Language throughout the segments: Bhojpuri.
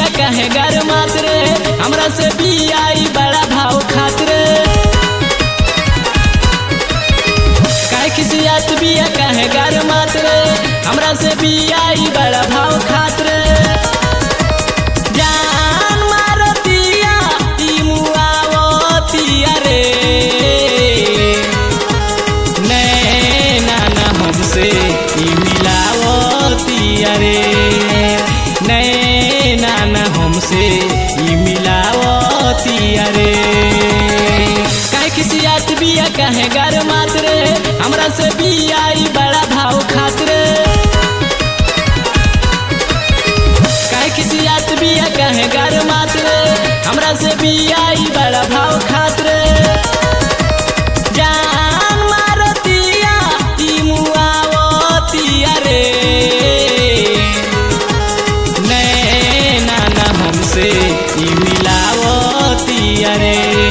कहे गर मात्र हमरा से बियाई बड़ा भाव खातिर काहे खिसियात बिया कहे गर मात्र हमरा से बियाई बड़ा भाव खातिर जान मारतिया ई मुआवतिया रे नैना ना हमसे ई मिलावतिया रे नैना ना हमसे ई मिलावतिया रे काहे खिसियात बिया कहे गर मात्र हमरा से बिया ई बड़ा भाव खातिर काहे खिसियात बिया कहे गर मात्र हमरा से बिया ई बड़ा भाव खातिर जान मारतिया ई मुआवतिया रे नैना ना हमसे ई मिलावतिया रे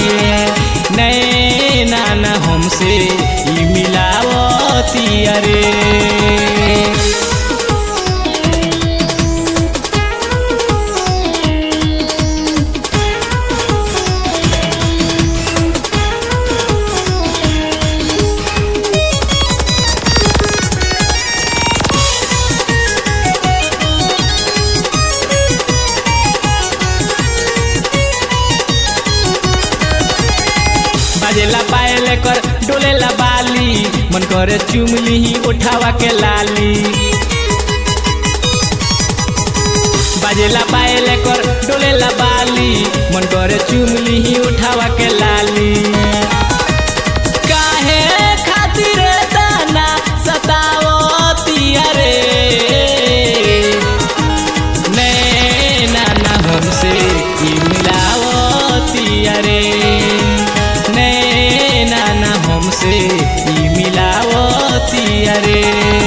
नैना ना हमसे ई मिलावतिया रे बाजेला पायल कर डोलेला बाली मन करे चुमली ही उठावा के लाली बाजेला पायल कर डोलेला बाली मन करे चुमली ही उठावा के लाली काहे खातिर दाना सतावतिया रे नैना ना हमसे ई मिलावतिया रे नैना ना हमसे ई मिलावतिया रे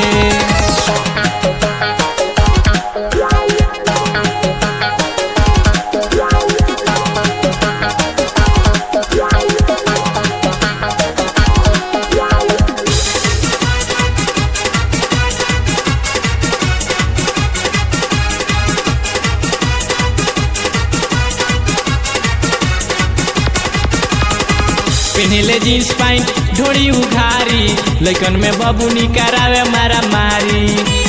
पहनले जींस पैंट ढोड़ी उघारी लैकन में बबुनी करावे मारा मारी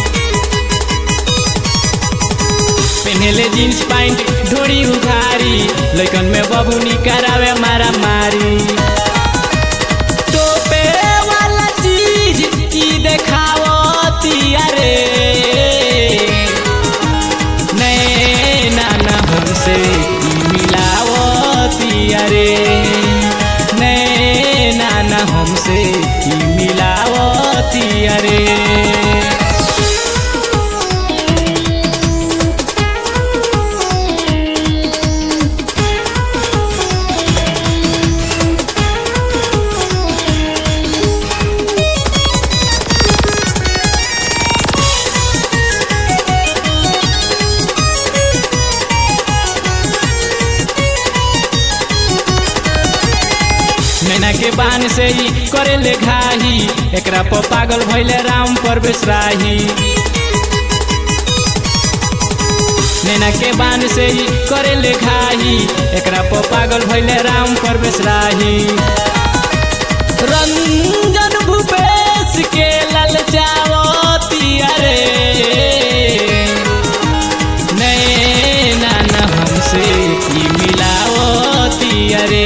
पहनले जींस पैंट ढोड़ी उघारी लैकन में बबुनी करावे मारा मारी टोपे वाला चीज की देखावतिया रे नैना ना हमसे ई मिलावतिया रे नैना ना हमसे ई मिलावतिया रे नैना के बान से ही करे ले घाही एकरा पर पागल भैले राम परवेश राही नैना के बान से ही करे ले घाही एकरा पर पागल भैले राम परवेश राही रंजन भूपेश के ललचावतिया रे नैना ना हमसे ई मिलावतिया रे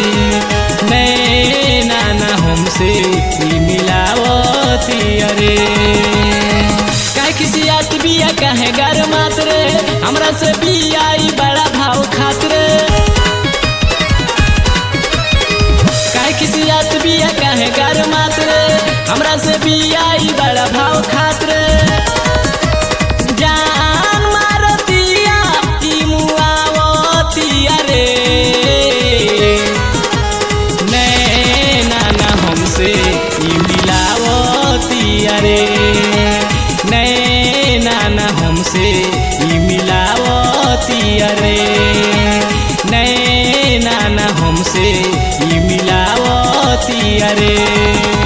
नैना ना हमसे ई मिलावतिया रे काहे खिसियात बिया काहे गर मात्र हमरा से बिया ई बड़ा भाव खातिर काहे खिसियात बिया काहे गर मात्र हमरा से बिया ई बड़ा भाव खातिर जान मारतिया ई मुआवतिया रे नैना ना हमसे ई मिलावतिया रे नैना ना हमसे ई मिलावतिया रे नैना ना हमसे ई मिलावतिया रे